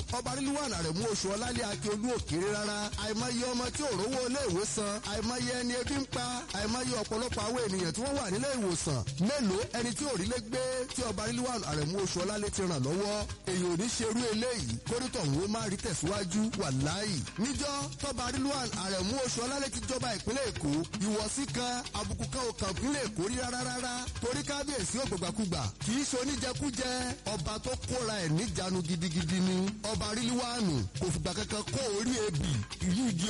ọba ríliwàn àrẹ̀mú oṣù ọlálẹ́ akíolú òkèrè rárá àìmọye ọmọ tí ò rówó ilé ìwòsàn àìmọye ẹni ebi ń pa àìmọye ọ̀pọ̀lọpọ̀ àwọn ènìyàn tí wọ́n wà nílé ìwòsàn mélòó ẹni tí ò rí lé gbé tí ọba ríliwàn àrẹ̀mú oṣù ọlálẹ́ ti ràn lọ́wọ́ èyàn ò ní ṣerú eléyìí kórìtọ̀ ń má rí tẹ̀síwájú wàláì níjọ́ tọ́ba ríliwàn àrẹ̀mú oṣù ọlálẹ́ ti jọba ìpínlẹ̀ èkó ìwọ̀sí kan àbùkù kan ò kàn ìpínlẹ̀ èkó rí rárá rárá torí kábíyèsí ògbàgbàkúgbà kì í ṣe oníjẹkújẹ ọba tó kóra ẹ̀ níjànú gidigidi ni ọba ríliwànù kò fìgbà kankan kó orí ebì ìlú ìdí